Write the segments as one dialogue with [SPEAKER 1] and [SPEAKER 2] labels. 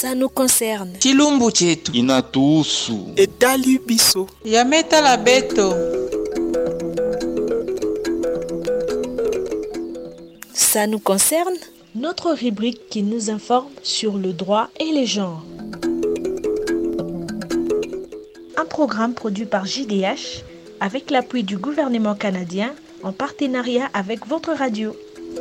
[SPEAKER 1] Ça nous concerne.
[SPEAKER 2] chilumbu chetu
[SPEAKER 3] inatuhusu.
[SPEAKER 4] etali biso
[SPEAKER 2] yametala beto
[SPEAKER 1] Ça nous concerne. Notre rubrique qui nous informe sur le droit et les genres. Un programme produit par JDH avec l'appui du gouvernement canadien en partenariat avec votre radio.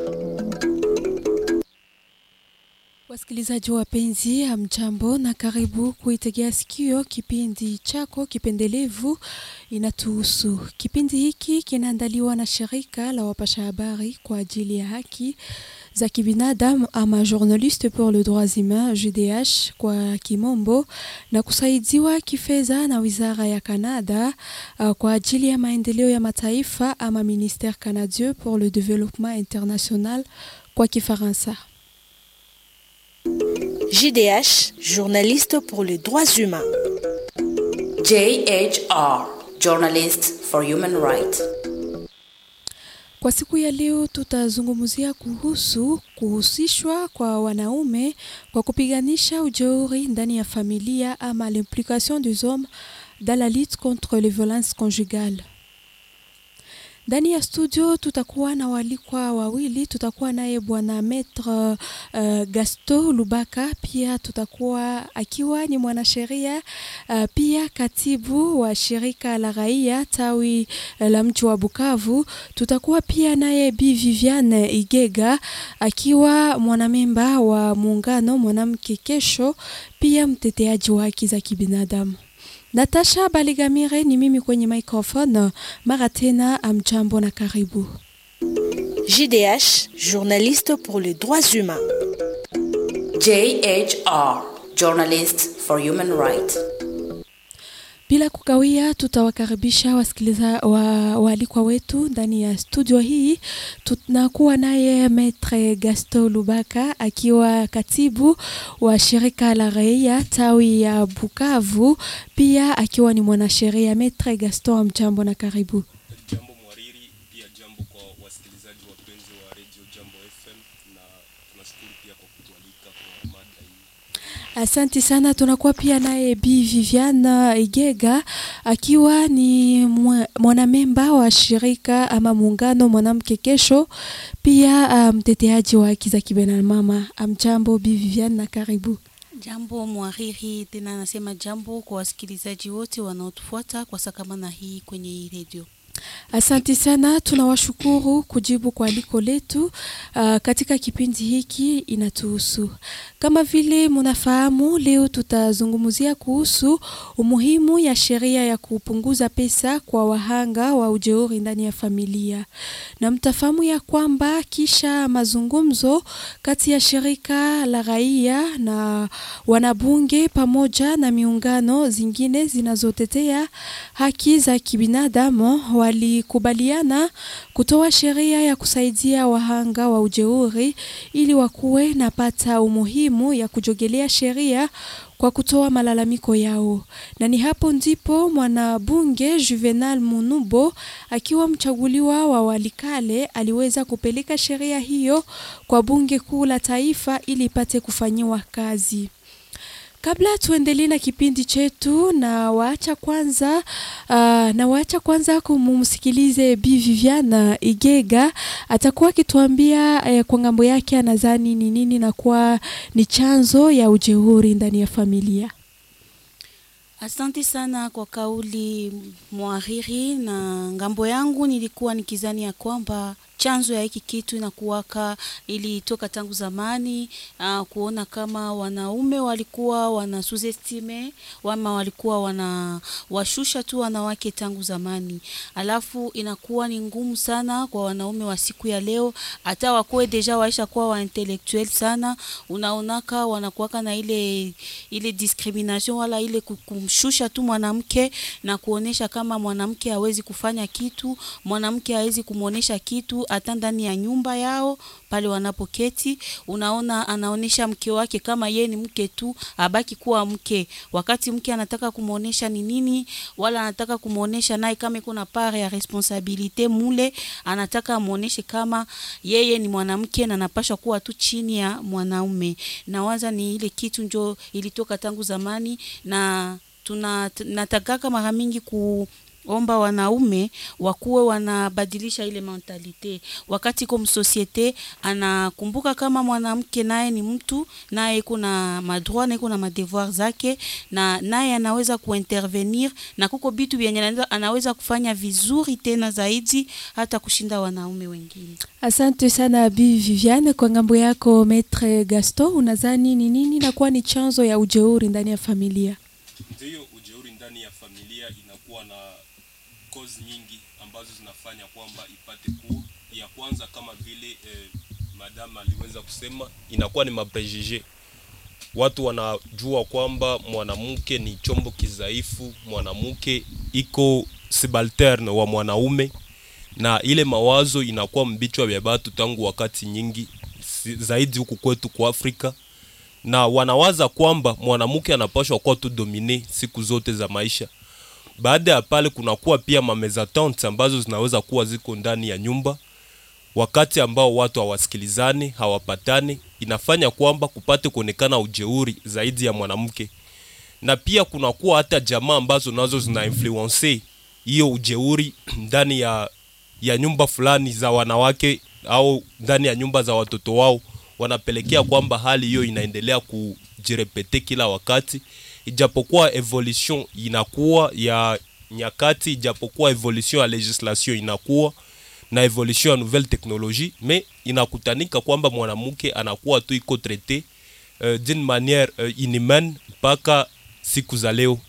[SPEAKER 5] Wasikilizaji wapenzi, hamjambo na karibu kuitegea sikio kipindi chako kipendelevu inatuhusu. Kipindi hiki kinaandaliwa na shirika la wapasha habari kwa ajili ya haki za kibinadamu ama Journaliste pour le droits humains JDH kwa kimombo, na kusaidiwa kifedha na wizara ya Canada uh, kwa ajili ya maendeleo ya mataifa ama Ministère canadien pour le développement international kwa Kifaransa.
[SPEAKER 1] JDH, journaliste pour les droits humains.
[SPEAKER 6] JHR, Journalist for Human Rights.
[SPEAKER 5] Kwa siku ya leo tutazungumzia kuhusu kuhusishwa kwa wanaume kwa kupiganisha ujeuri ndani ya familia ama l'implication des hommes dans la lutte contre les violences conjugales. Ndani ya studio tutakuwa na walikwa wawili, tutakuwa naye bwana Maître uh, Gasto Lubaka, pia tutakuwa akiwa ni mwanasheria uh, pia katibu wa shirika la raia tawi uh, la mji wa Bukavu. Tutakuwa pia naye Bi Viviane Igega akiwa mwanamemba wa muungano mwanamke kesho, pia mteteaji wa haki za kibinadamu. Natasha Baligamire ni mimi kwenye microphone. Mara tena, amjambo na karibu.
[SPEAKER 1] JDH, journaliste pour les droits humains.
[SPEAKER 6] JHR, Journalist for Human Rights.
[SPEAKER 5] Bila kukawia, tutawakaribisha wasikiliza wa, waalikwa wetu ndani ya studio hii. Tunakuwa naye Maitre Gaston Lubaka akiwa katibu wa shirika la raia tawi ya Bukavu, pia akiwa ni mwanasheria. Maitre Gaston, mjambo na karibu.
[SPEAKER 7] Jambo mwariri, pia jambo kwa wasikilizaji wapenzi wa Radio Jambo FM, na tunashukuru pia kwa kutualika kwa mada hii.
[SPEAKER 5] Asante sana. Tunakuwa pia naye Bi Viviane Igega akiwa ni mwa- mwanamemba wa shirika ama muungano mwanamke kesho, pia mteteaji um, wa haki za kibinadamu. Amjambo Bi Viviane na karibu.
[SPEAKER 8] Jambo mwariri, tena nasema jambo kwa wasikilizaji wote wanaotufuata kwa sakamana hii kwenye hii redio.
[SPEAKER 5] Asante sana, tunawashukuru kujibu kwa aliko letu uh, katika kipindi hiki inatuhusu. Kama vile munafahamu, leo tutazungumzia kuhusu umuhimu ya sheria ya kupunguza pesa kwa wahanga wa ujeuri ndani ya familia, na mtafahamu ya kwamba kisha mazungumzo kati ya shirika la raia na wanabunge pamoja na miungano zingine zinazotetea haki za kibinadamu walikubaliana kutoa sheria ya kusaidia wahanga wa ujeuri ili wakuwe na pata umuhimu ya kujogelea sheria kwa kutoa malalamiko yao, na ni hapo ndipo mwanabunge Juvenal Munubo akiwa mchaguliwa wa Walikale aliweza kupeleka sheria hiyo kwa bunge kuu la taifa ili ipate kufanyiwa kazi. Kabla tuendelee na kipindi chetu, na waacha kwanza uh, na waacha kwanza kumumsikilize Bi Viviane Igega, atakuwa akituambia eh, kwa ngambo yake anadhani ni nini na kuwa ni chanzo ya ujeuri ndani ya familia.
[SPEAKER 8] Asante sana kwa kauli mwariri, na ngambo yangu nilikuwa nikizani ya kwamba chanzo ya hiki kitu inakuwaka ilitoka tangu zamani, uh, kuona kama wanaume walikuwa wana suzestime wama walikuwa wana washusha tu wanawake tangu zamani, alafu inakuwa ni ngumu sana kwa wanaume wa siku ya leo, hata wakuwe deja waisha kuwa wa intellectuel sana, unaonaka wanakuwaka na ile ile discrimination wala ile kumshusha tu mwanamke na kuonesha kama mwanamke hawezi kufanya kitu, mwanamke hawezi kumwonesha kitu hata ndani ya nyumba yao pale wanapoketi, unaona anaonesha mke wake kama ye ni mke tu, abaki kuwa mke, wakati mke anataka kumwonesha ni nini, wala anataka kumwonesha naye kama iko na part ya responsabilite mule, anataka amwoneshe kama yeye ni mwanamke na anapashwa kuwa tu chini ya mwanaume. Nawaza ni ile kitu njo ilitoka tangu zamani na tuna natakaka mara mingi ku omba wanaume wakuwe wanabadilisha ile mentalite, wakati iko msosiete anakumbuka kama mwanamke naye ni mtu, naye iko na madroit na iko na madevoir zake, na naye anaweza kuintervenir na kuko bitu vyenye anaweza- anaweza kufanya vizuri tena zaidi hata kushinda wanaume wengine.
[SPEAKER 5] Asante sana Bi Viviane. Kwa ngambo yako Maitre Gaston, unadhani ni nini nakuwa ni chanzo ya ujeuri ndani ya familia?
[SPEAKER 7] Ndiyo, ujeuri ndani ya familia inakuwa na cause nyingi ambazo zinafanya kwamba ipate kuwa. Ya kwanza kama vile eh, madam aliweza kusema, inakuwa ni maprejije. Watu wanajua kwamba mwanamke ni chombo kidhaifu, mwanamke iko subalterne wa mwanaume, na ile mawazo inakuwa mbichwa vya batu tangu wakati nyingi si- zaidi huku kwetu kwa Afrika na wanawaza kwamba mwanamke anapaswa kuwa tu domine siku zote za maisha. Baada ya pale, kunakuwa pia mamezatante ambazo zinaweza kuwa ziko ndani ya nyumba, wakati ambao watu hawasikilizani, hawapatani, inafanya kwamba kupate kuonekana ujeuri zaidi ya mwanamke, na pia kunakuwa hata jamaa ambazo nazo zina influence hiyo ujeuri ndani ya ya nyumba fulani za wanawake au ndani ya nyumba za watoto wao, wanapelekea kwamba hali hiyo inaendelea kujirepete kila wakati, ijapokuwa evolution inakuwa ya nyakati, ijapokuwa evolution ya legislation inakuwa na evolution ya nouvelle technologie, mais inakutanika kwamba mwanamke anakuwa tu iko traité uh, d'une manière uh, inhumaine mpaka siku za leo.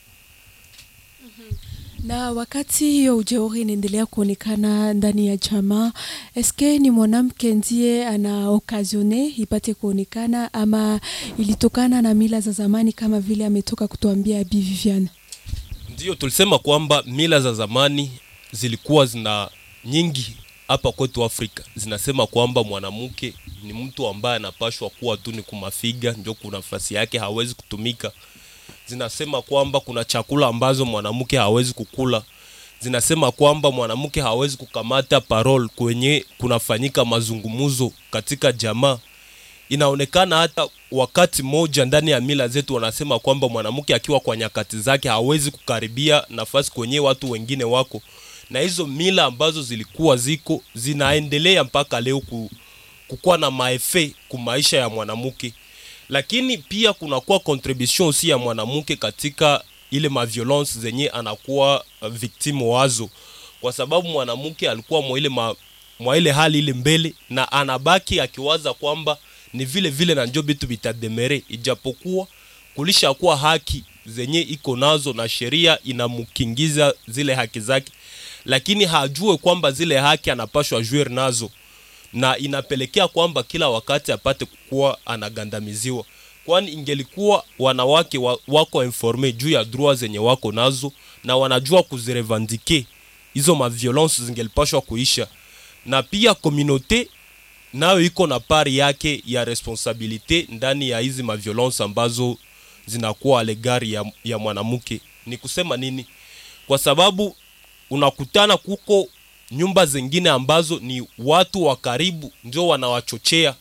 [SPEAKER 5] Na wakati hiyo ujeuri inaendelea kuonekana ndani ya jamaa, eske ni mwanamke ndiye ana okazione ipate kuonekana ama ilitokana na mila za zamani kama vile ametoka kutuambia Bi Viviane?
[SPEAKER 7] Ndio tulisema kwamba mila za zamani zilikuwa zina nyingi hapa kwetu Afrika, zinasema kwamba mwanamke ni mtu ambaye anapashwa kuwa tu ni kumafiga, ndio kuna nafasi yake, hawezi kutumika. Zinasema kwamba kuna chakula ambazo mwanamke hawezi kukula. Zinasema kwamba mwanamke hawezi kukamata parole kwenye kunafanyika mazungumzo katika jamaa inaonekana hata wakati mmoja ndani ya mila zetu wanasema kwamba mwanamke akiwa kwa nyakati zake hawezi kukaribia nafasi kwenye watu wengine wako, na hizo mila ambazo zilikuwa ziko zinaendelea mpaka leo ku, kukuwa na maefe ku maisha ya mwanamke, lakini pia kunakuwa contribution aussi ya mwanamke katika ile maviolence zenye anakuwa uh, victime wazo, kwa sababu mwanamke alikuwa mwa ile ma, mwa ile hali ile mbele na anabaki akiwaza kwamba ni vile vile na njo bitu bitademere, ijapokuwa kulishakuwa haki zenye iko nazo na sheria inamkingiza zile haki zake, lakini hajue kwamba zile haki anapashwa juer nazo, na inapelekea kwamba kila wakati apate kuwa anagandamiziwa, kwani ingelikuwa wanawake wa, wako informe juu ya droit zenye wako nazo na wanajua kuzirevandike hizo maviolence zingelipashwa kuisha, na pia komunote nayo iko na pari yake ya responsabilite ndani ya hizi maviolence ambazo zinakuwa alegari ya, ya mwanamke. Ni kusema nini? Kwa sababu unakutana kuko nyumba zingine ambazo ni watu wa karibu ndio wanawachochea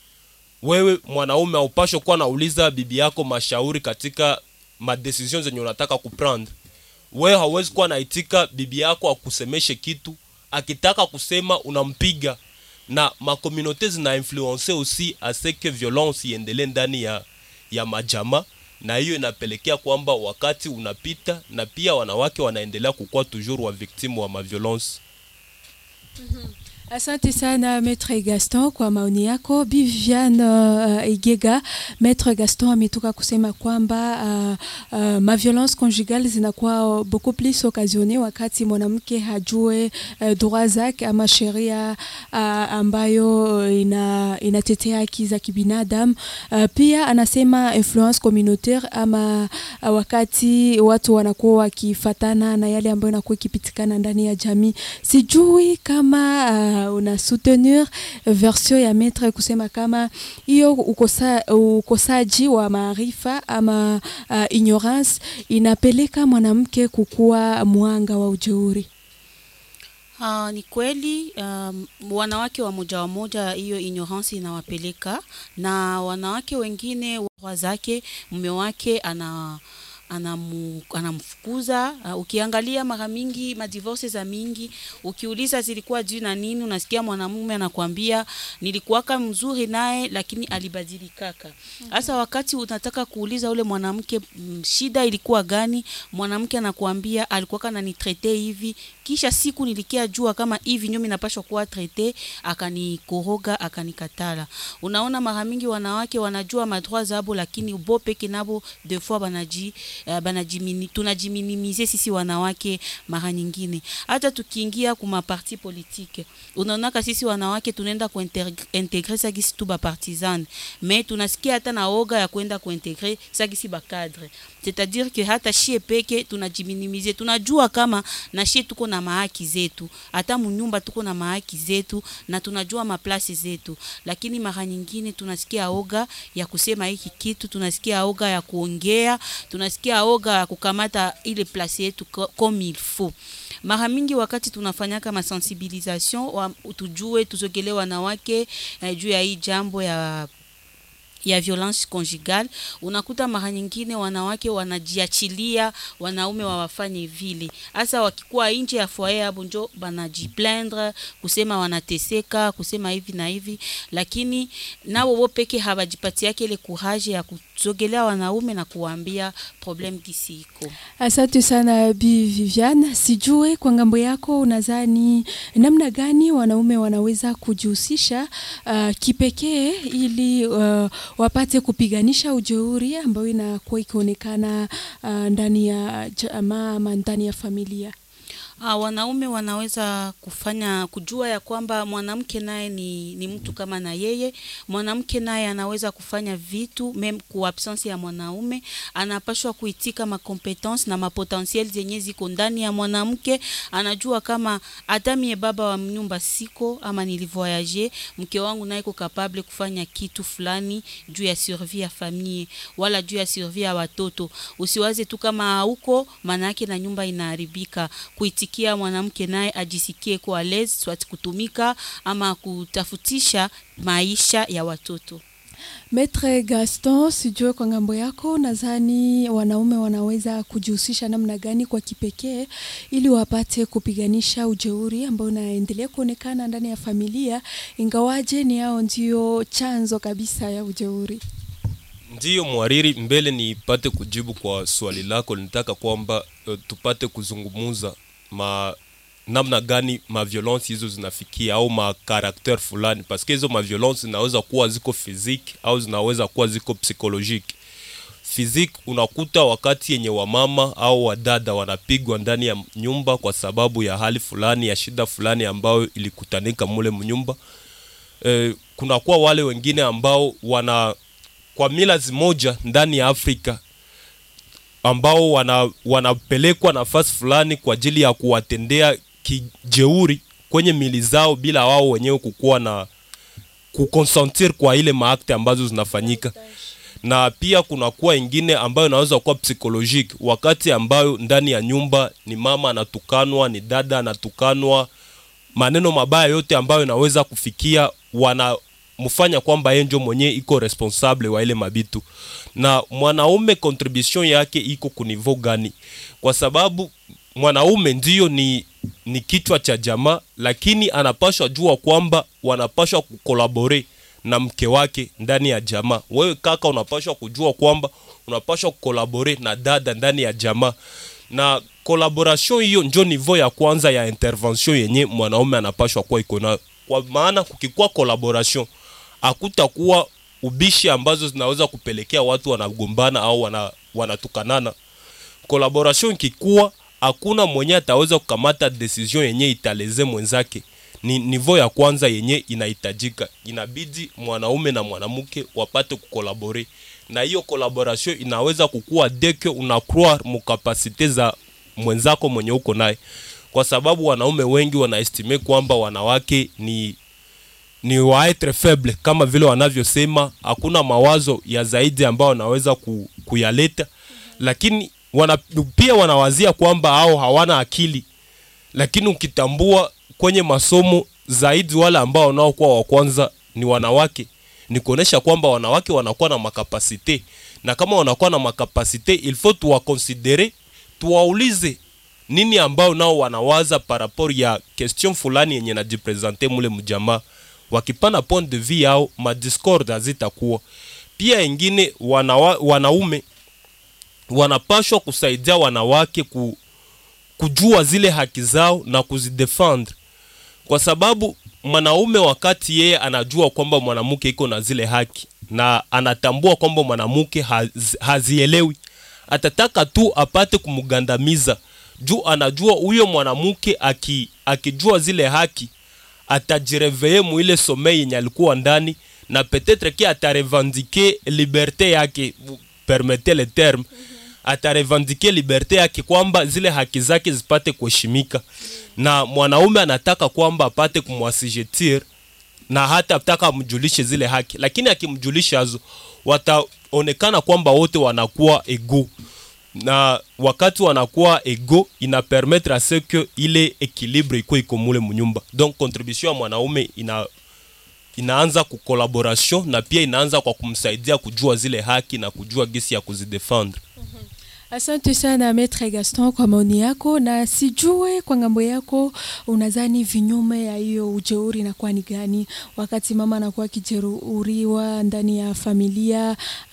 [SPEAKER 7] wewe mwanaume, haupashwe kuwa nauliza bibi yako mashauri katika madecision zenye unataka kuprendre. Wewe hauwezi kuwa naitika bibi yako akusemeshe kitu, akitaka kusema unampiga na makomunote zina influence aussi ase que violence iendelee ndani ya, ya majama, na hiyo inapelekea kwamba wakati unapita na pia wanawake wanaendelea kukuwa toujours wa victime wa maviolence.
[SPEAKER 5] Asante sana Maître Gaston kwa maoni yako. Bi Viviane uh, Igega, Maître Gaston ametoka kusema kwamba uh, uh, maviolence conjugale zinakuwa beaucoup plus occasionne wakati mwanamke hajue uh, droit zake ama sheria uh, ambayo ina, inatetea haki za kibinadamu. Uh, pia anasema influence communautaire ama uh, wakati watu wanakuwa wakifatana na yale ambayo inakuwa ikipitikana ndani ya jamii. Sijui kama uh, una, una soutenir version ya maître kusema kama hiyo ukosa, ukosaji wa maarifa ama uh, ignorance inapeleka mwanamke kukuwa mwanga wa ujeuri.
[SPEAKER 8] Uh, ni kweli um, wanawake wa moja wa moja hiyo ignorance inawapeleka na wanawake wengine wa zake mume wake ana anamu, anamfukuza. Uh, ukiangalia mara mingi madivorce za mingi, ukiuliza zilikuwa juu na nini, unasikia mwanamume anakuambia nilikuwaka mzuri naye lakini alibadilikaka. Sasa wakati unataka kuuliza ule mwanamke mm, shida ilikuwa gani, mwanamke anakuambia alikuwaka ananitrete hivi, kisha siku nilikia jua kama hivi nyomi napashwa kuwa trete, akanikoroga akanikatala. Unaona, mara mingi wanawake wanajua madroit zabo, lakini bo peke nabo des fois banaji uh, banajimini tunajiminimize sisi wanawake mara nyingine. Hata tukiingia kuma parti politique, unaonaka sisi wanawake tunaenda kuintegre sagisi tu ba partisan, mais tunasikia hata na oga ya kwenda kuintegre sagisi ba cadre, c'est-à-dire que hata shie peke tunajiminimize, tunajua kama na shie tuko na mahaki zetu, hata munyumba tuko na mahaki zetu na tunajua maplasi zetu, lakini mara nyingine tunasikia oga ya kusema hiki kitu, tunasikia oga ya kuongea, tunasikia oga ya kukamata ile place yetu ko- comme il faut. Mara mingi wakati tunafanyaka masensibilisation wa, tujue tuzogelee wanawake eh, juu ya hii jambo ya ya violence conjugale, unakuta mara nyingine wanawake wanajiachilia wanaume wawafanye vile, hasa wakikuwa nje ya foyer hapo njo banajiplaindre kusema wanateseka, kusema hivi na hivi, lakini nao wo peke hawajipatiake ile courage ya kuzogelea wanaume na kuwaambia problem gisi iko.
[SPEAKER 5] Asante sana Bi Vivian, sijue kwa ngambo yako unadhani namna gani wanaume wanaweza kujihusisha uh, kipekee ili uh, wapate kupiganisha ujeuri ambayo inakuwa ikionekana uh, ndani ya jamaa ama ndani ya familia.
[SPEAKER 8] Ah, wanaume wanaweza kufanya kujua ya kwamba mwanamke naye ni, ni mtu kama na yeye. Mwanamke naye anaweza kufanya vitu meme ku absence ya mwanaume, anapashwa kuitika makompetence na mapotentiel zenye ziko ndani ya mwanamke. Anajua kama hata mie baba wa nyumba siko ama nilivoyage, mke wangu naye iko capable kufanya kitu fulani juu ya survie ya famille wala juu ya survie ya watoto. Usiwaze tu kama hauko, maana yake na nyumba inaharibika. Kuitikia mwanamke naye ajisikie kuwa lez swati kutumika ama kutafutisha maisha ya watoto.
[SPEAKER 5] Maitre Gaston, sijue kwa ngambo yako, nadhani wanaume wanaweza kujihusisha namna gani kwa kipekee ili wapate kupiganisha ujeuri ambao unaendelea kuonekana ndani ya familia, ingawaje ni hao ndio chanzo kabisa ya ujeuri.
[SPEAKER 7] Ndiyo mwariri, mbele nipate kujibu kwa swali lako, nitaka kwamba uh, tupate kuzungumuza ma namna gani ma violence hizo zinafikia au ma karakter fulani, paske hizo ma violence zinaweza kuwa ziko physique au zinaweza kuwa ziko psychologique. Physique unakuta wakati yenye wamama au wadada wanapigwa ndani ya nyumba kwa sababu ya hali fulani ya shida fulani ambayo ilikutanika mule mnyumba. E, kunakuwa wale wengine ambao wana kwa mila zimoja ndani ya Afrika ambao wana, wanapelekwa nafasi fulani kwa ajili ya kuwatendea kijeuri kwenye mili zao bila wao wenyewe kukuwa na kukonsentir kwa ile maakte ambazo zinafanyika na pia kunakuwa ingine ambayo inaweza kuwa psychologique wakati ambayo ndani ya nyumba ni mama anatukanwa ni dada anatukanwa maneno mabaya yote ambayo inaweza kufikia wanamfanya kwamba yeye ndio mwenyewe iko responsable wa ile mabitu na mwanaume contribution yake iko kunivo gani kwa sababu mwanaume ndiyo ni ni kichwa cha jamaa lakini anapashwa jua kwamba wanapashwa kukolabore na mke wake ndani ya jamaa wewe kaka unapashwa kujua kwamba unapashwa kukolabore na dada ndani ya jamaa na collaboration hiyo njo niveau ya kwanza ya intervention yenye mwanaume anapashwa kuwa iko nayo kwa maana kukikuwa collaboration hakutakuwa ubishi ambazo zinaweza kupelekea watu wanagombana au wana, wanatukanana collaboration ikikuwa hakuna mwenye ataweza kukamata decision yenye italeze mwenzake ni niveau ya kwanza yenye inahitajika inabidi mwanaume na mwanamke wapate kukolabore na hiyo collaboration inaweza kukua deke una croire mukapasite za mwenzako mwenye uko naye kwa sababu wanaume wengi wanaestime kwamba wanawake ni ni waetre faible kama vile wanavyosema, hakuna mawazo ya zaidi ambayo wanaweza ku, kuyaleta, lakini wana, pia wanawazia kwamba hao hawana akili, lakini ukitambua kwenye masomo zaidi wale ambao wanaokuwa wa kwanza ni wanawake, ni kuonesha kwamba wanawake wanakuwa na makapasite, na kama wanakuwa na makapasite il faut tuwakonsidere, tuwaulize nini ambao nao wanawaza par rapport ya question fulani yenye najipresente mule mjamaa wakipana point de vue yao madiscord hazitakuwa pia ingine wanawa, wanaume wanapashwa kusaidia wanawake ku, kujua zile haki zao na kuzidefendre kwa sababu mwanaume wakati yeye anajua kwamba mwanamke iko na zile haki na anatambua kwamba mwanamke haz, hazielewi atataka tu apate kumgandamiza juu anajua huyo mwanamke aki, akijua zile haki atajireveye muile somei yenye alikuwa ndani na peut-être ki atarevendike liberte yake permete le terme atarevendike liberte yake kwamba zile haki zake zipate kuheshimika na mwanaume anataka kwamba apate kumwasijetir na hata ataka amjulishe zile haki lakini akimjulisha hazo wataonekana kwamba wote wanakuwa ego na wakati wanakuwa ego ina permettre à ce que ile équilibre iko iko mule munyumba donc contribution ya mwanaume ina inaanza ku collaboration na pia inaanza kwa kumsaidia kujua zile haki na kujua gisi ya kuzidefendre
[SPEAKER 5] Asante sana Maitre Gaston kwa maoni yako, na sijue kwa ngambo yako unadhani vinyume ya hiyo ujeuri inakuwa ni gani, wakati mama anakuwa akijeruhiwa ndani ya familia,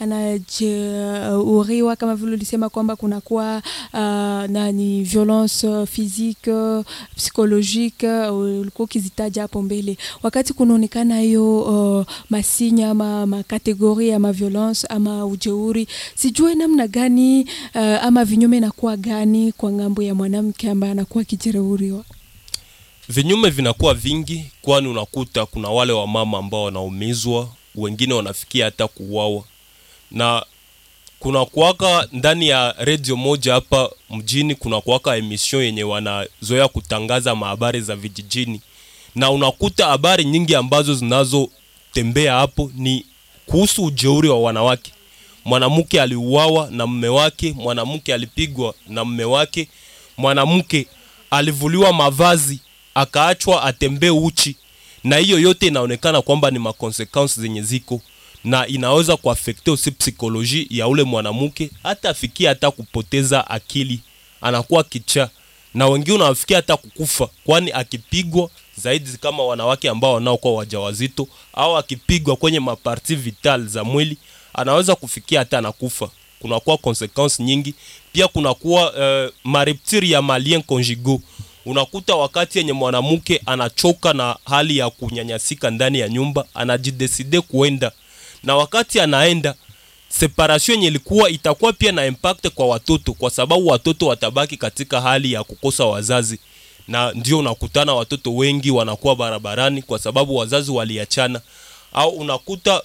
[SPEAKER 5] anajeruhiwa kama vile ulisema kwamba kunakuwa uh, nani violence physique psychologique, ulikuwa ukizitaja hapo mbele, wakati kunaonekana hiyo uh, masinya ama makategori ama violence ama ujeuri, sijue namna gani uh, ama vinyume inakuwa gani kwa ngambo ya mwanamke ambaye anakuwa akijeruhiwa?
[SPEAKER 7] vinyume vinakuwa vingi kwani unakuta kuna wale wamama ambao wanaumizwa wengine wanafikia hata kuuawa na kuna kuwaka ndani ya redio moja hapa mjini kuna kuwaka emission yenye wanazoea kutangaza mahabari za vijijini na unakuta habari nyingi ambazo zinazotembea hapo ni kuhusu ujeuri wa wanawake mwanamke aliuawa na mme wake mwanamke alipigwa na mme wake mwanamke alivuliwa mavazi akaachwa atembee uchi na hiyo yote inaonekana kwamba ni makonsequence zenye ziko na inaweza kuafekte usi psikoloji ya ule mwanamke hata afikia hata kupoteza akili anakuwa kichaa na wengine wanafikia hata kukufa kwani akipigwa zaidi kama wanawake ambao wanaokuwa wajawazito au akipigwa kwenye maparti vital za mwili anaweza kufikia hata anakufa kunakuwa consequence nyingi pia kunakuwa uh, mareptiri ya malien conjugal unakuta wakati yenye mwanamke anachoka na hali ya kunyanyasika ndani ya nyumba anajideside kuenda na wakati anaenda separation yenye ilikuwa itakuwa pia na impact kwa watoto kwa sababu watoto watabaki katika hali ya kukosa wazazi na ndio unakutana watoto wengi wanakuwa barabarani kwa sababu wazazi waliachana au unakuta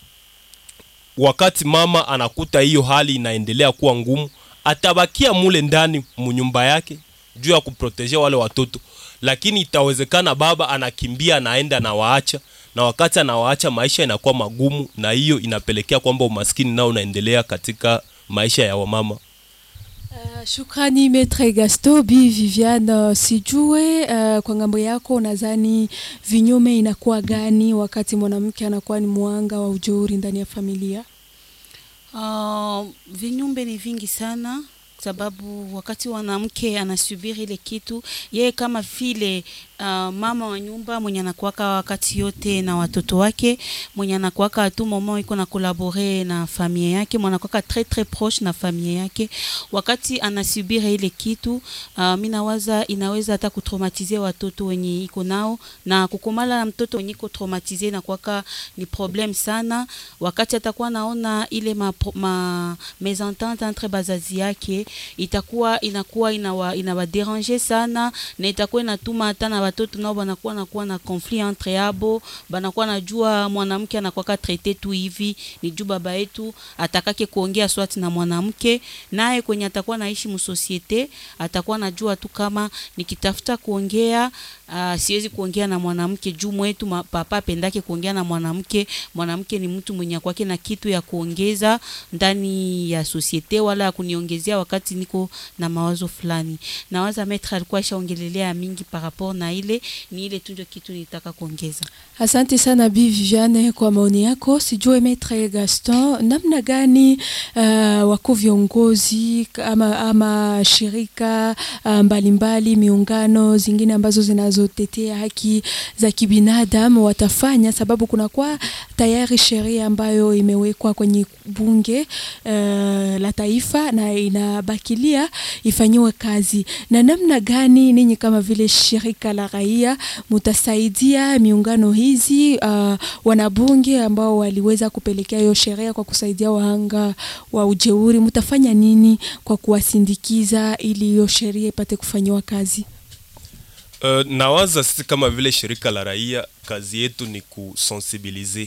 [SPEAKER 7] wakati mama anakuta hiyo hali inaendelea kuwa ngumu atabakia mule ndani munyumba yake juu ya kuproteje wale watoto lakini itawezekana baba anakimbia anaenda anawaacha na wakati anawaacha maisha inakuwa magumu na hiyo inapelekea kwamba umaskini nao unaendelea katika maisha ya wamama
[SPEAKER 5] Uh, shukrani Maitre Gasto Bi Viviane, uh, sijue uh, kwa ngambo yako nadhani vinyume inakuwa gani wakati mwanamke anakuwa ni mwanga wa ujeuri ndani ya familia?
[SPEAKER 8] Uh, vinyumbe ni vingi sana sababu wakati mwanamke anasubiri ile kitu yeye kama vile uh, mama wa nyumba mwenye anakuwaka wakati yote na watoto wake mwenye anakuwaka tu moment iko na kolabore na familia yake mwenye anakuwaka très très proche na familia yake wakati anasubiri ile kitu uh, mi nawaza inaweza hata kutraumatize watoto wenye iko nao na kukomala na mtoto wenye iko traumatize na kuwaka ni problem sana wakati atakuwa naona ile ma, ma mesentente entre bazazi yake itakuwa inakuwa inawa inawaderange sana na itakuwa inatuma hata na batoto nao banakuwa nakuwa na conflit entre yabo banakuwa najua mwanamke anakuwaka traite tu hivi ni juu baba yetu atakake kuongea swati na mwanamke naye kwenye atakuwa naishi msosiete atakuwa najua tu kama nikitafuta kuongea uh, siwezi kuongea na mwanamke juu mwetu ma- papa apendake kuongea na mwanamke mwanamke ni mtu mwenye kwake na kitu ya kuongeza ndani ya sosiete wala ya kuniongezea wakati niko na mawazo fulani nawaza metre alikuwa ashaongelelea mingi par rapport na ile ni ile tu ndio kitu nitaka kuongeza
[SPEAKER 5] Asante sana Bi Viviane kwa maoni yako. Sijue Maitre Gaston, namna gani uh, wako viongozi ama, ama shirika uh, mbalimbali miungano zingine ambazo zinazotetea haki za kibinadamu watafanya, sababu kunakuwa tayari sheria ambayo imewekwa kwenye bunge uh, la taifa na inabakilia ifanyiwe kazi, na namna gani ninyi kama vile shirika la raia mutasaidia miungano hizi uh, wanabunge ambao waliweza kupelekea hiyo sheria kwa kusaidia wahanga wa ujeuri, mutafanya nini kwa kuwasindikiza ili hiyo sheria ipate kufanyiwa kazi?
[SPEAKER 7] Uh, nawaza sisi kama vile shirika la raia kazi yetu ni kusensibilize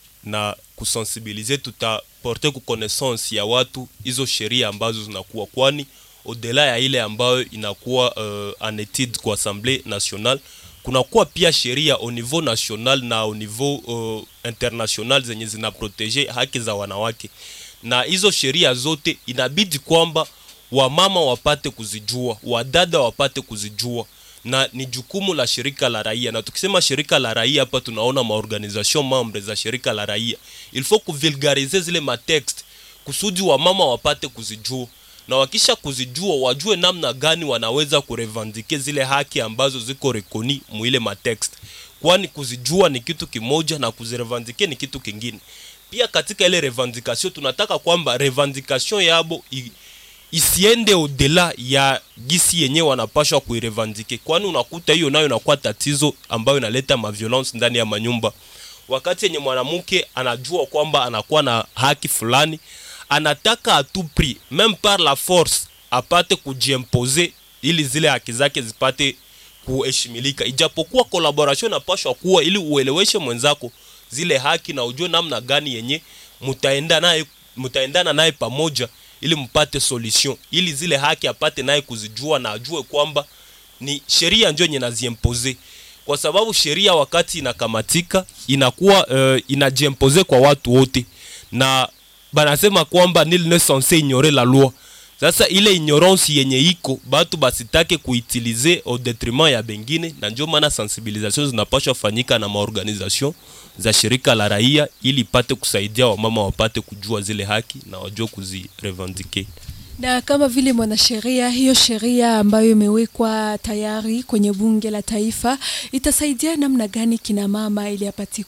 [SPEAKER 7] na kusensibilize tutaporte ku connaissance ya watu hizo sheria ambazo zinakuwa kwani odela ya ile ambayo inakuwa uh, en étude kwa assemblée nationale kunakuwa pia sheria au niveau national na au niveau uh, international zenye zina protege haki za wanawake na hizo sheria zote inabidi kwamba wamama wapate kuzijua wadada wapate kuzijua na ni jukumu la shirika la raia na tukisema shirika la raia hapa tunaona maorganisation membre za shirika la raia il faut kuvulgarize zile matext kusudi wamama wapate kuzijua na wakisha kuzijua wajue namna gani wanaweza kurevandike zile haki ambazo ziko rekoni mwile matext kwani kuzijua ni kitu kimoja na kuzirevandike ni kitu kingine pia katika ile revendication tunataka kwamba revendication yabo i, isiende odela ya gisi yenye wanapashwa kuirevandike kwani unakuta hiyo nayo inakuwa tatizo ambayo inaleta maviolence ndani ya manyumba wakati yenye mwanamke anajua kwamba anakuwa na haki fulani anataka a tout prix même par la force apate kujiempose ili zile haki zake zipate kuheshimilika ijapokuwa collaboration inapashwa kuwa ili ueleweshe mwenzako zile haki na ujue namna gani yenye mutaenda naye mutaendana naye pamoja ili mpate solution ili zile haki apate naye kuzijua na ajue kwamba ni sheria ndio yenye naziempose kwa sababu sheria wakati inakamatika inakuwa uh, inajiempose kwa watu wote na banasema kwamba nil ne censé ignorer la loi sasa ile ignorance yenye iko batu basitake kuitilize au detriment ya bengine na ndio maana sensibilisation zinapashwa fanyika na maorganisation za shirika la raia ili ipate kusaidia wamama wapate kujua zile haki na wajue kuzirevendike
[SPEAKER 5] Na kama vile mwanasheria, hiyo sheria ambayo imewekwa tayari kwenye bunge la taifa itasaidia namna gani kina mama ili apate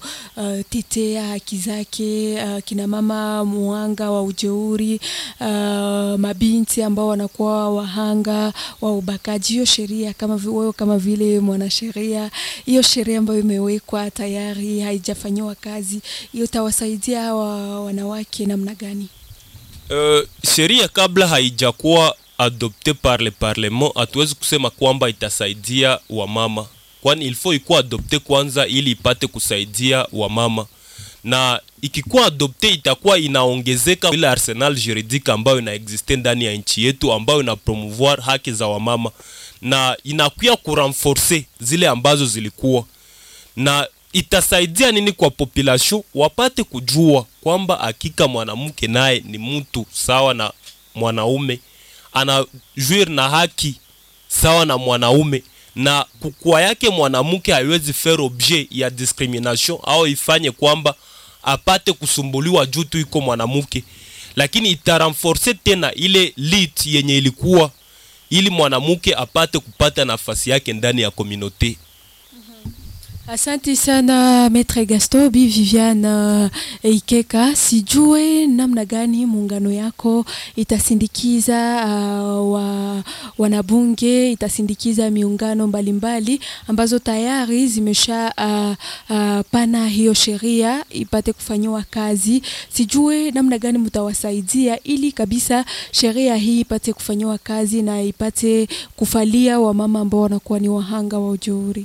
[SPEAKER 5] kutetea haki zake, uh, kina mama muhanga wa ujeuri, uh, mabinti ambao wanakuwa wahanga wa ubakaji. Hiyo sheria kama vi- wewe kama vile mwanasheria, hiyo sheria ambayo imewekwa tayari haijafanyiwa kazi, hiyo itawasaidia hawa wanawake namna gani?
[SPEAKER 7] Uh, sheria kabla haijakuwa adopte par le parlement hatuwezi kusema kwamba itasaidia wamama kwani ilfo ikuwa adopte kwanza ili ipate kusaidia wamama na ikikuwa adopte itakuwa inaongezeka ile arsenal juridique ambayo inaexiste ndani ya nchi yetu ambayo ina promouvoir haki za wamama na inakuya kurenforce zile ambazo zilikuwa na itasaidia nini kwa population wapate kujua kwamba hakika mwanamke naye ni mtu sawa na mwanaume ana juir na haki sawa na mwanaume na kukua yake mwanamke haiwezi faire objet ya discrimination au ifanye kwamba apate kusumbuliwa juu tu iko mwanamke lakini itarenforce tena ile lit yenye ilikuwa ili mwanamke apate kupata nafasi yake ndani ya komunote
[SPEAKER 5] Asante sana Maitre Gaston Bi Viviane uh, Ikeka, sijue namna gani muungano yako itasindikiza uh, wa, wanabunge itasindikiza miungano mbalimbali mbali, ambazo tayari zimesha uh, uh, pana hiyo sheria ipate kufanyiwa kazi. Sijue namna gani mtawasaidia ili kabisa sheria hii ipate kufanyiwa kazi na ipate kufalia wamama ambao wanakuwa ni wahanga wa ujeuri.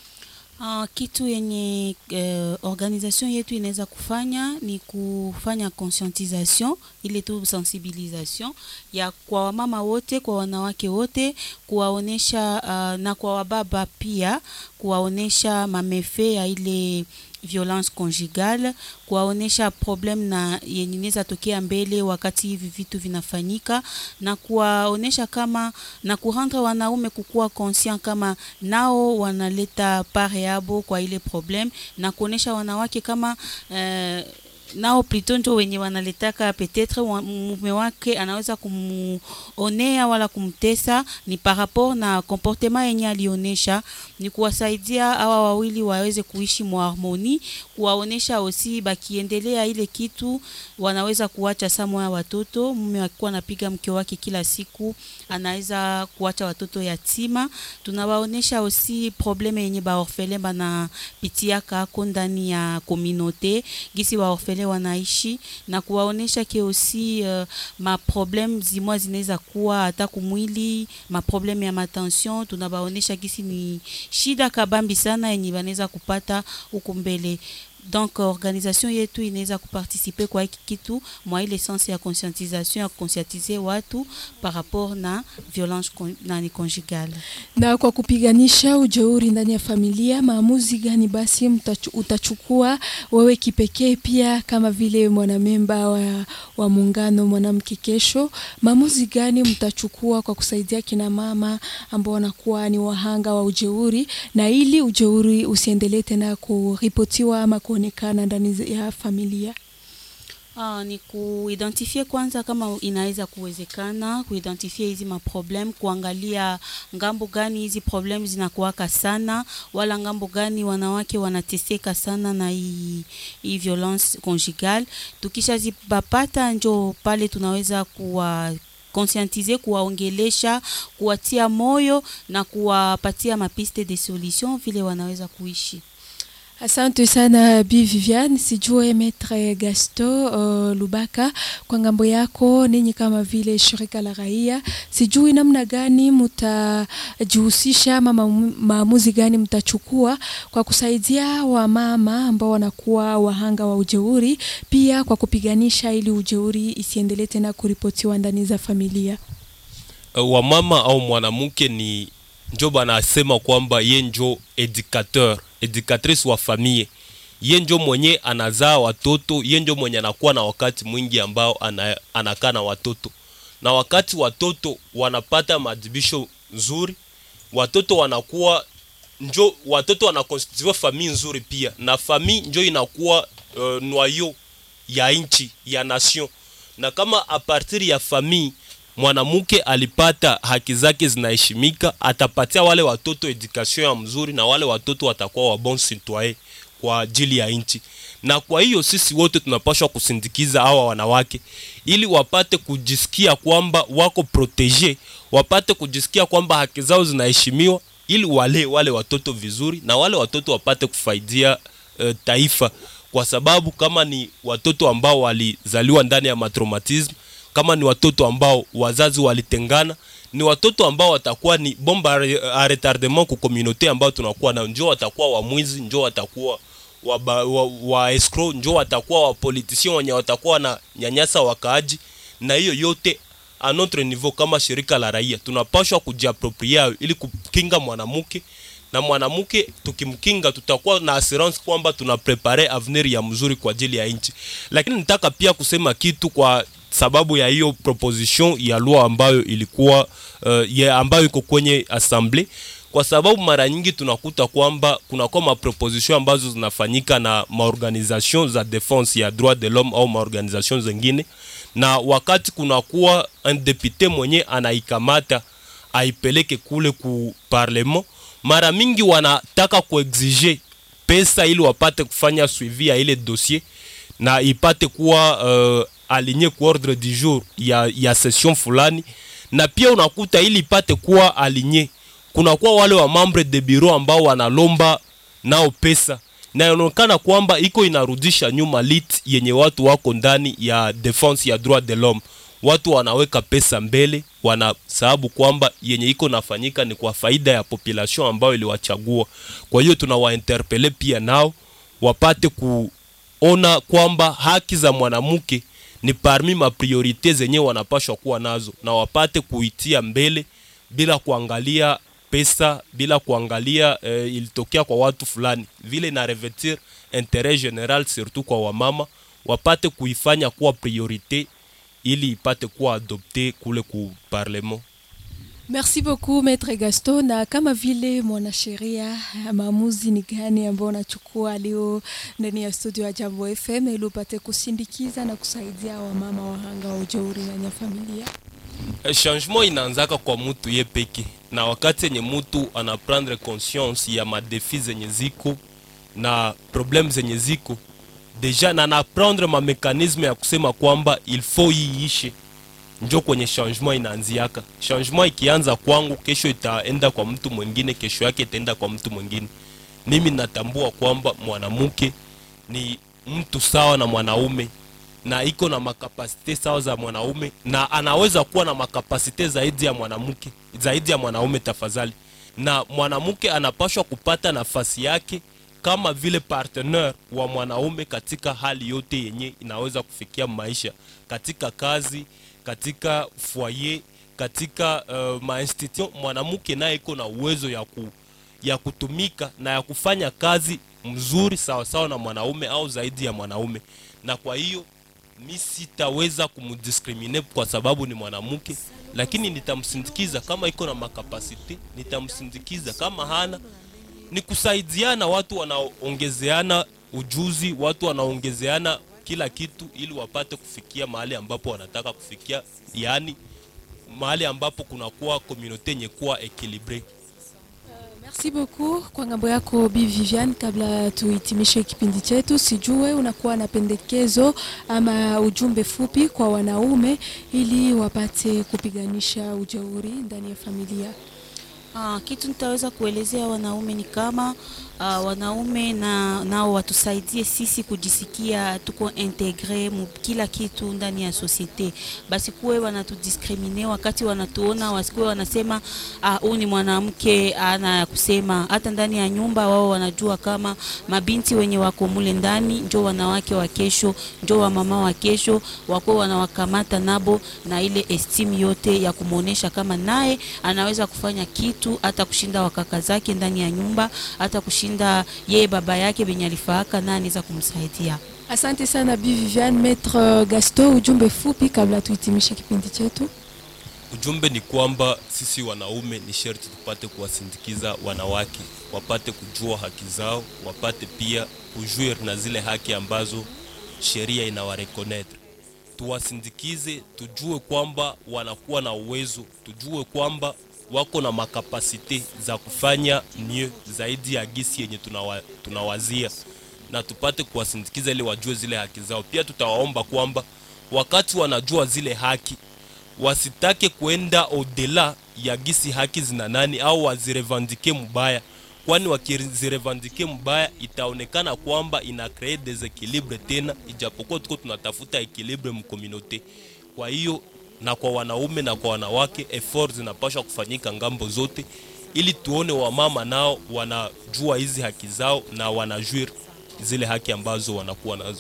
[SPEAKER 8] Uh, kitu yenye uh, organisation yetu inaweza kufanya ni kufanya conscientisation ile tu sensibilisation ya kwa wamama wote, kwa wanawake wote, kuwaonesha uh, na kwa wababa pia kuwaonesha mamefe ya ile violence conjugale, kuwaonesha problem na yenye inaweza tokea mbele wakati hivi vitu vinafanyika, na kuwaonesha kama na kurendre wanaume kukuwa conscient kama nao wanaleta pare yabo kwa ile problem, na kuonesha wanawake kama eh, nao plutôt ndio wenye wanaletaka peut-être mume wake anaweza kumuonea wala kumtesa, ni par rapport na comportement yenye alionesha. Ni kuwasaidia hawa wawili waweze kuishi mu harmonie, kuwaonesha osi bakiendelea ile kitu wanaweza kuacha samo ya watoto. Mume akikuwa anapiga mke wake kila siku, anaweza kuacha watoto yatima. Tunawaonesha osi probleme yenye baorfele banapitiaka ako ndani ya communauté gisi waorfele wanaishi na kuwaonesha ke aussi uh, maprobleme zimwa zinaweza kuwa hata kumwili, maprobleme ya matension. Tunabaonesha gisi ni shida kabambi sana yenye wanaweza kupata huku mbele donc organisation yetu inaweza kuparticiper kwa hiki kitu mwa ile sense ya conscientisation ya conscientiser watu par rapport na violence con, nani conjugale.
[SPEAKER 5] Na kwa kupiganisha ujeuri ndani ya familia, maamuzi gani basi mtachu, utachukua wewe kipekee pia kama vile mwanamemba wa, wa muungano mwanamke kesho? Maamuzi gani mtachukua kwa kusaidia kina mama ambao wanakuwa ni wahanga wa ujeuri, na ili ujeuri usiendelee tena kuripotiwa ama kuonekana ndani ya familia?
[SPEAKER 8] Ah, ni kuidentifie kwanza kama inaweza kuwezekana, kuidentifie hizi maproblem, kuangalia ngambo gani hizi problem zinakuwaka sana, wala ngambo gani wanawake wanateseka sana na hii, hii violence conjugale. Tukishazipapata njo pale tunaweza kuwa conscientiser, kuwaongelesha, kuwatia moyo na kuwapatia mapiste de solution vile wanaweza kuishi.
[SPEAKER 5] Asante sana Bi Viviane, sijue Maitre Gaston uh, Lubaka, kwa ngambo yako ninyi kama vile shirika la raia, sijui namna gani mtajihusisha ama maamuzi gani mtachukua kwa kusaidia wamama ambao wanakuwa wahanga wa ujeuri, pia kwa kupiganisha ili ujeuri isiendelee tena kuripotiwa ndani za familia.
[SPEAKER 7] Uh, wamama au mwanamke ni njo banasema kwamba ye njo educateur educatrice wa famille, ye njo mwenye anazaa watoto, ye njo mwenye anakuwa na wakati mwingi ambao ana, anakaa na watoto, na wakati watoto wanapata maadhibisho nzuri, watoto wanakuwa njo watoto wanakonstitue famille nzuri pia, na famille njo inakuwa uh, noyau ya nchi ya nation, na kama a partir ya famille mwanamke alipata haki zake zinaheshimika, atapatia wale watoto education ya mzuri, na wale watoto watakuwa wa bon citoyen kwa ajili ya nchi. Na kwa hiyo sisi wote tunapaswa kusindikiza hawa wanawake ili wapate kujisikia kwamba wako protege, wapate kujisikia kwamba haki zao zinaheshimiwa, ili wale wale watoto vizuri, na wale watoto wapate kufaidia uh, taifa, kwa sababu kama ni watoto ambao walizaliwa ndani ya matraumatism kama ni watoto ambao wazazi walitengana, ni watoto ambao watakuwa ni bomba a retardement ku communauté ambao tunakuwa na njoo, watakuwa wamwizi, njoo watakuwa wa, wa, wa escrow, njoo watakuwa wa politician wenye watakuwa na nyanyasa wakaaji, na hiyo yote a notre niveau, kama shirika la raia tunapashwa kujiapropria ili kukinga mwanamke na mwanamke tukimkinga, tutakuwa na assurance kwamba tuna prepare avenir ya mzuri kwa ajili ya nchi. Lakini nitaka pia kusema kitu kwa sababu ya hiyo proposition ya loi ambayo ilikuwa uh, ya ambayo iko kwenye assembly, kwa sababu mara nyingi tunakuta kwamba kunakuwa maproposition ambazo zinafanyika na maorganisation za defense ya droit de l'homme au maorganisation zingine, na wakati kunakuwa un député mwenye anaikamata aipeleke kule ku parlement, mara mingi wanataka kuexige pesa ili wapate kufanya suivi ya ile dossier na ipate kuwa uh, alinye ku ordre du jour ya, ya session fulani na pia unakuta ili ipate kuwa alinye kunakuwa wale wa membre de bureau ambao wanalomba nao pesa na inaonekana kwamba iko inarudisha nyuma lit yenye watu wako ndani ya defense ya droit de l'homme watu wanaweka pesa mbele wana sababu kwamba yenye iko nafanyika ni kwa faida ya population ambayo iliwachagua kwa hiyo tunawainterpele pia nao wapate kuona kwamba haki za mwanamke ni parmi mapriorite zenye wanapashwa kuwa nazo na wapate kuitia mbele bila kuangalia pesa bila kuangalia eh, ilitokea kwa watu fulani vile na revertir interet general surtout kwa wamama wapate kuifanya kuwa priorite ili ipate kuwa adopte kule ku parlement
[SPEAKER 5] Merci beaucoup Maître Gaston, na kama vile mwanasheria, maamuzi ni gani ambao unachukua leo ndani ya studio ya Jambo FM ili upate kusindikiza na kusaidia wamama wahanga wa ujeuri ndani ya familia?
[SPEAKER 7] Eh, changement inaanzaka kwa mutu ye peke na wakati yenye mutu anaprendre conscience ya madefi zenye ziko na problem zenye ziko deja na anaprendre mamekanisme ya kusema kwamba il faut iishe njo kwenye changement inaanziaka changement ikianza kwangu kesho itaenda kwa mtu mwingine kesho yake itaenda kwa mtu mwingine mimi natambua kwamba mwanamke ni mtu sawa na mwanaume na iko na makapasite sawa za mwanaume na anaweza kuwa na makapasite zaidi ya mwanamke zaidi ya mwanaume tafadhali na mwanamke anapashwa kupata nafasi yake kama vile partenaire wa mwanaume katika hali yote yenye inaweza kufikia maisha katika kazi katika foyer katika uh, mainstitution mwanamke naye iko na uwezo ya, ku, ya kutumika na ya kufanya kazi mzuri sawasawa na mwanaume au zaidi ya mwanaume na kwa hiyo mi sitaweza kumdiskrimine kwa sababu ni mwanamke lakini nitamsindikiza kama iko na makapasite nitamsindikiza kama hana ni kusaidiana watu wanaongezeana ujuzi watu wanaongezeana kila kitu ili wapate kufikia mahali ambapo wanataka kufikia yaani mahali ambapo kunakuwa komunote yenye kuwa ekilibre
[SPEAKER 5] Merci beaucoup kwa ngambo yako Bi Vivian. Kabla tuhitimishe kipindi chetu, sijue unakuwa na pendekezo ama ujumbe fupi kwa wanaume ili wapate kupiganisha ujeuri ndani ya familia.
[SPEAKER 8] Ah, kitu nitaweza kuelezea wanaume ni kama ah, wanaume na nao watusaidie sisi kujisikia tuko integre mu kila kitu ndani ya societe, basi kuwe wanatudiskrimine wakati wanatuona, wasikuwe wanasema huyu ni mwanamke ana ya kusema. Hata ndani ya nyumba wao wanajua kama mabinti wenye wako mule ndani njo wanawake wa kesho, njo wamama wa kesho, wako wanawakamata nabo na ile estimu yote ya kumwonyesha kama naye anaweza kufanya kitu hata kushinda wakaka zake ndani ya nyumba, hata kushinda yeye baba yake benye alifaaka na anaweza kumsaidia.
[SPEAKER 5] Asante sana Bi Vivian. Maître Gaston, ujumbe fupi kabla tuhitimishe kipindi chetu.
[SPEAKER 7] ujumbe ni kwamba sisi wanaume ni sherti tupate kuwasindikiza wanawake wapate kujua haki zao wapate pia kujuir na zile haki ambazo sheria inawarekonetre tuwasindikize tujue kwamba wanakuwa na uwezo tujue kwamba wako na makapasite za kufanya mie zaidi ya gisi yenye tunawa, tunawazia na tupate kuwasindikiza ili wajue zile haki zao pia tutawaomba kwamba wakati wanajua zile haki wasitake kwenda odela ya gisi haki zina nani au wazirevandike mubaya kwani wakizirevandike mubaya itaonekana kwamba ina kree desequilibre tena ijapokuwa tuko tunatafuta ekilibre mkomunote kwa hiyo na kwa wanaume na kwa wanawake effort zinapaswa kufanyika ngambo zote ili tuone wamama nao wanajua hizi haki zao na wanajuir zile haki ambazo wanakuwa nazo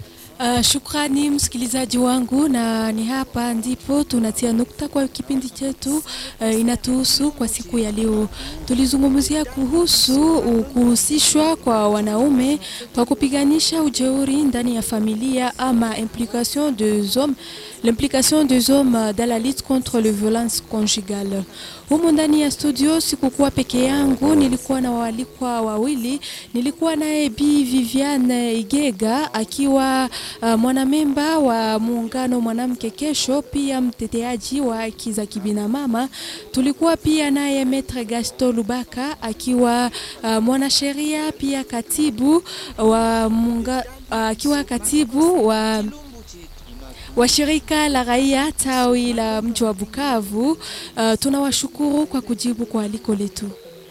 [SPEAKER 5] Uh, shukrani msikilizaji wangu, na ni hapa ndipo tunatia nukta kwa kipindi chetu uh, inatuhusu kwa siku ya leo. Tulizungumzia kuhusu uh, kuhusishwa kwa wanaume kwa kupiganisha ujeuri ndani ya familia ama implication des hommes l'implication des hommes dans la lutte contre les violences conjugales. Humu ndani ya studio sikukuwa peke yangu, nilikuwa na waalikwa wawili. Nilikuwa naye Bi Viviane Igega akiwa uh, mwanamemba wa muungano mwanamke kesho, pia mteteaji wa haki za kibinamama. Tulikuwa pia naye Metre Gaston Lubaka akiwa uh, mwanasheria pia katibu wa munga, uh, akiwa katibu wa wa shirika la raia tawi la mji wa Bukavu. Uh, tunawashukuru kwa kujibu kwa aliko letu.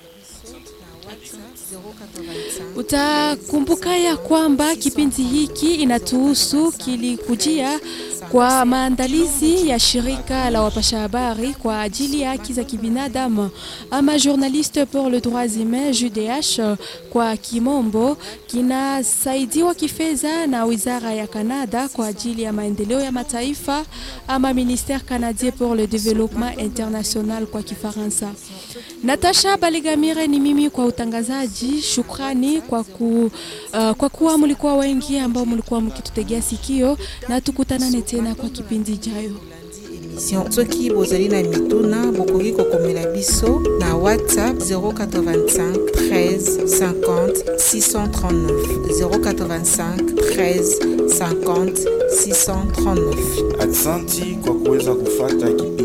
[SPEAKER 5] Utakumbuka ya kwamba kipindi hiki inatuhusu kilikujia kwa maandalizi ya shirika la wapasha habari kwa ajili ya haki za kibinadamu ama Journaliste pour le droits humains JDH kwa kimombo, kinasaidiwa kifedha na wizara ya Kanada kwa ajili ya maendeleo ya mataifa ama Ministère canadien pour le développement international kwa Kifaransa. Natasha Baligamire ni mimi kwa utangazaji. Shukrani kwa, ku, uh, kwa kuwa mlikuwa wengi ambao mlikuwa mkitutegea sikio na tukutanane tena kwa kipindi ijayo.
[SPEAKER 3] émission soki bozali na mituna bokoki kokomela biso na whatsapp 085 13 50 639 085 13 50 639
[SPEAKER 4] Aksanti kwa kuweza kufata kipindi